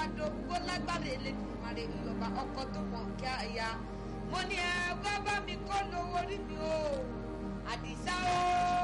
dògbò lágbára Elédùmarè ìyọba ọkọ tó mọ kí á ya mo ní ẹ wá bá mi kó lówó rí mi o àdìsá o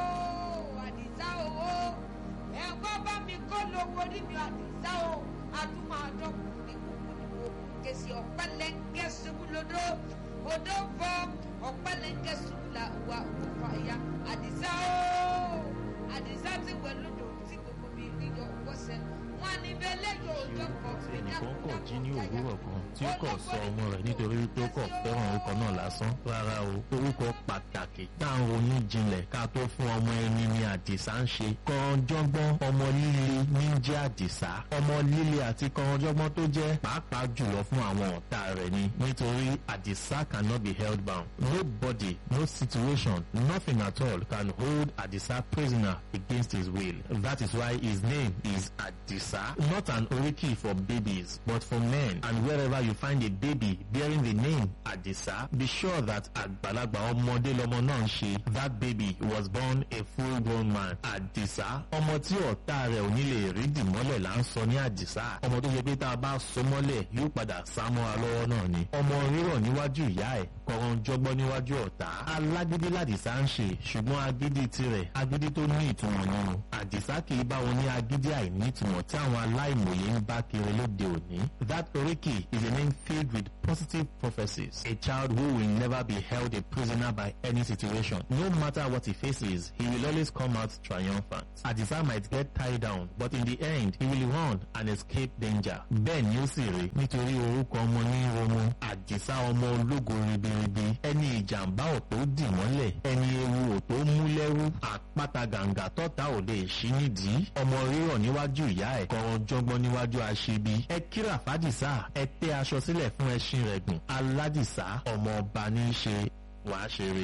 àdìsá o ẹ wá bá mi kó lówó rí mi àdìsá o adúmọ̀dọ́kùnrin kúkú ni mo kèsì ọ̀pẹ́lẹ́ngẹ́ ṣubú lódò odò fọ ọ̀pẹ́lẹ́ngẹ́ ṣubú la wà òkú àyà àdìsá o àdìsá ti wẹ̀ lódò tí gbogbo mi rí yọ wọ́sẹ̀ wọn ní bẹ́ẹ̀ lẹ́yìn ọjọ́ kan ẹnìkan kọ̀ jí ní òwúrọ̀ kan tí ó kọ̀ sọ ọmọ rẹ̀ nítorí wípé ó kọ̀ fẹ́ràn orúkọ náà lásán rárá o orúkọ pàtàkì tá à ń ronú jinlẹ̀ ká tó fún ọmọ ẹni ní àdìsá ń ṣe kọ̀ọ̀jọ́gbọ́n ọmọ líle ní jẹ́ àdìsá ọmọ líle àti kọ̀ọ̀jọ́gbọ́n tó jẹ́ pàápàá jùlọ fún àwọn ọ̀tá rẹ̀ ni nítorí àdìsá cannot be held bound nobody no situation nothing at all can hold àdìsá prisoner against his will that is why his name is àdìsá not an oriki for babies but for men and wherever you find a baby bearing the name Adisa be sure that àgbàlagbà ọmọdé lọmọ náà ń ṣe that baby was born a full grown man Adisa ọmọ tí ọ̀tá rẹ̀ ò ní lè rí dìmọ́lẹ̀ là ń sọ ní Adisa ọmọ tó ṣe pé tá a bá so mọ́lẹ̀ yóò padà sá mọ́ra lọ́wọ́ náà ni ọmọ rírọ̀ níwájú ìyá ẹ̀ kọ̀ọ̀rọ̀ jọgbọ́n níwájú ọ̀tá alágídí làdìsá ń ṣe ṣùgbọ́n agídí tirẹ̀ agídí tó ní ìtumọ̀ nínú Adisa kì í bá wọn ní agídí àìní ìtumọ̀ tí àwọn aláìmọye ń bá kiri lóde òní that oriki is a name filled with positive prophecies a child who will never be held a prisoner by any situation no matter what he faces he will always come out triumphant Adisa might get tied down but in the end he will run and escape danger bẹ́ẹ̀ ni ó sì rí nítorí orúkọ ọmọ ní romo Adisa ọmọ ológo ribiribi ẹni ìjàmbá ò tó dì mọ́lẹ̀ ẹni ewu ò tó mú lẹ́rú àpáta gàǹgà tọ́ta ò lè ṣí nídìí ọmọ rírọ̀ níwájú ìyá ẹ̀ kọ̀ọ̀rọ̀ jọgbọ́n níwájú aṣebi ẹ kíra fàdìsá ẹ tẹ́ aṣọ sílẹ̀ fún ẹṣin rẹ̀ gùn aládìsá ọmọ ọba ní í ṣe wàá ṣeré.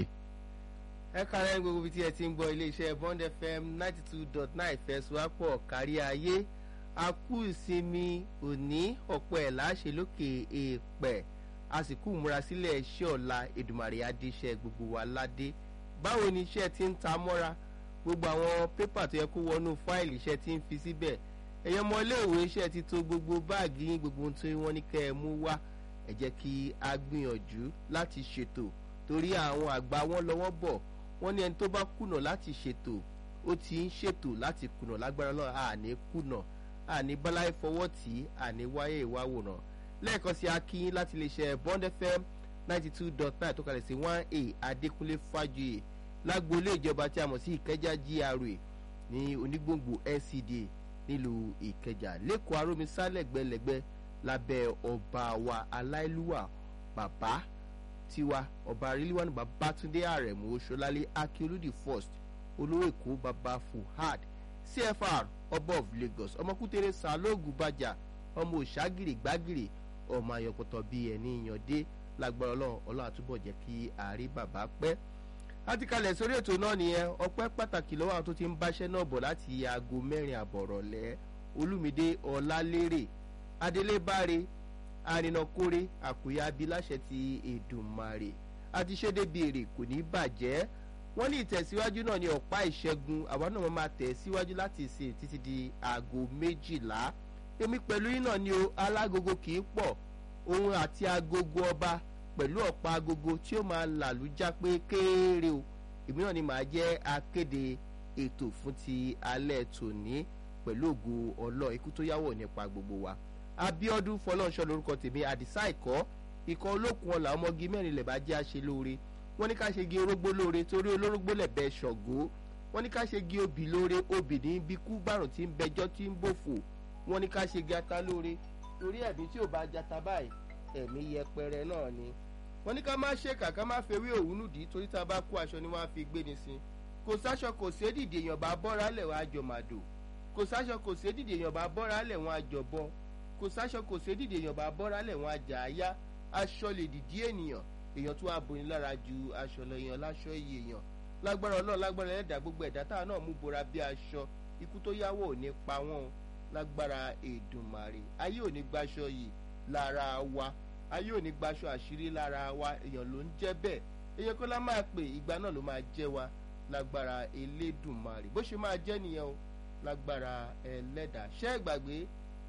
ẹ kàrẹ́ gbogbo ibi tí ẹ ti ń gbọ́ iléeṣẹ́ Bond FM ninety two dot nine fẹ̀sùwápọ̀ kárí ayé a kú ìsinmi òní ọ̀pọ̀ ẹ̀ láṣẹ lókè èèpẹ̀ a sì kú múra sílẹ̀ iṣẹ́ ọ̀la Èdùmàrè adéṣẹ́ gbogbo wa ládé báwo ni iṣẹ́ ti ń ta mọ́ra gbogbo àwọn pépà tó yẹ kó wọnú fáìlì iṣẹ́ ti ń fi síbẹ̀ ẹ̀yọ́ ọmọ iléèwé iṣẹ́ ti tó gbogbo báàgì yín gbogbo ohun tí wọ́n ní kẹ́ ẹ mú wá ẹ jẹ́ kí a gbìyànjú láti ṣètò torí àwọn àgbà wọn lọ́wọ́ bọ̀ wọ́n ní ẹni tó bá kùnà láti ṣètò ó ti ń ṣètò láti kùnà lágbára náà àní kùnà àní bọ́láì fọwọ́ tì í àní wáyé ìwáwòrán lẹ́ẹ̀kan sí akínyín láti lè ṣe Bond FM ninety two dot nine tó kalẹ̀ sí one a Adékúnlé Fájuyè lágboolé ìjọba tí a mọ̀ sí Ìkẹjà GRA ní onígbòǹgbò NCDA nílùú ìkẹjà lẹ́kọ̀ọ́ arómisá lẹ́gbẹ̀lẹ́gbẹ̀ lábẹ́ ọba wa aláìlúwà bàbá tiwa ọba rilwan babatunde aremu oṣolálẹ akioludi first olówó èkó baba fuhad cfr ọba of lagos ọmọkútẹrẹ sàlóògùn bàjà ọmọ òṣàgìrì gbàgìrì ọmọ ayọpọtọ bíi ẹni ìyànde lágbára ọlọ́run ọlọ́run àtúbọ̀ jẹ́ kí àárí bàbá pẹ́ láti kalẹ̀ sórí ètò náà nìyẹn ọpẹ́ pàtàkì lọ́wọ́ àwọn tó ti ń báṣẹ́ náà bọ̀ láti aago mẹ́rin àbọ̀rọ̀lẹ́ olùmídé ọlálérè adélébáre arìnàkórè àkúyà abiláṣẹ ti èdùmarè àti ṣédébí èrè kò ní bàjẹ́ wọ́n ní ìtẹ̀síwájú náà ní ọ̀pá ìṣẹ́gun àwa náà máa tẹ̀ síwájú láti ìsìn títí di aago méjìlá èmi pẹ̀lú yín náà ni o alágogo kì í pọ̀ òun àti agogo ọba pẹ̀lú ọ̀pá agogo tí ó máa làlújá pé kéèrè o èmi náà ni màá jẹ́ akéde ètò fún ti alẹ́ tòní pẹ̀lú ògo ọlọ́ ikú tó yáwọ̀ nípa gbogbo wa Abíọ́dún Fọlọ́nṣọ́ lórúkọ tèmi àdìsá ìkọ́ ikọ̀ olókùn ọ̀la ọmọge mẹ́rin lẹ̀ bá jẹ́ àṣẹ lóore wọ́n ní ká ṣe gi orógbó lóore torí olórógbó lẹ̀ bẹ́ ṣọ̀gó wọ́n ní ká ṣe gi obì lóore obì ní bí kú bárùn tí ń bẹjọ́ tí ń bòfò wọ́n ní ká ṣe gi ata lóore torí ẹ̀mí tí ò bá jata báyìí ẹ̀mí yẹpẹrẹ náà ni wọ́n ní ká má ṣe kàkà má fewé òwúnú dì í torí tá a bá kó aṣọ ni wọ́n á fi gbé ni sí kò sáṣọ kò sí èdìdì èèyàn bá bọ́ra lẹ̀ wọ́n á jọ màdò kò sáṣọ kò sí èdìdì èèyàn bá bọ́ra lẹ̀ wọ́n á jọ bọ́ kò sáṣọ kò sí èdìdì èèyàn bá bọ́ra lẹ̀ wọ́n á jà á yá aṣọ lè dìdí ènìyàn èèyàn tó wà boni lára ju aṣọ lọ èèyàn láṣọ iye èèyàn lágbára ọlọ́run lágbára ẹ̀dá gbogbo ẹ̀dá táwa náà mú bora bí aṣọ ikú tó yáwó ò ní pa wọ́n lágbára èdùmàrè ayé ò ní gbaṣọ yìí lára wa ayé ò ní gbaṣọ àṣírí lára wa èèyàn ló ń jẹ́ bẹ́ẹ̀ èèyàn kọ́ la máa pè ìgbà náà ló máa jẹ́ wa lágbára elédùnmarè bó ṣe máa jẹ́ nìyẹn o lágbára ẹlẹ́dà ṣẹ́ ìgbàgbé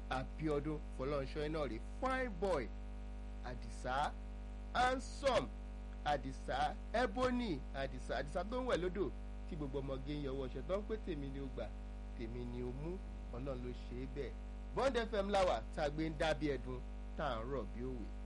abiodun fọlọ́nṣọ́ iná rè fine boy àdìsá handsome àdìsá ebony àdìsá àdìsá tó ń wẹ̀ lódò tí gbogbo ọmọge ń yọwọ́ ṣe tó ń pé tèmi ni ó gbà tèmi ni ó mú ọlọ́run ló ṣe é bẹ́ẹ̀ bond fm láwà tá a gbé ń dábí ẹdun tá à ń rọ̀ bí òwe.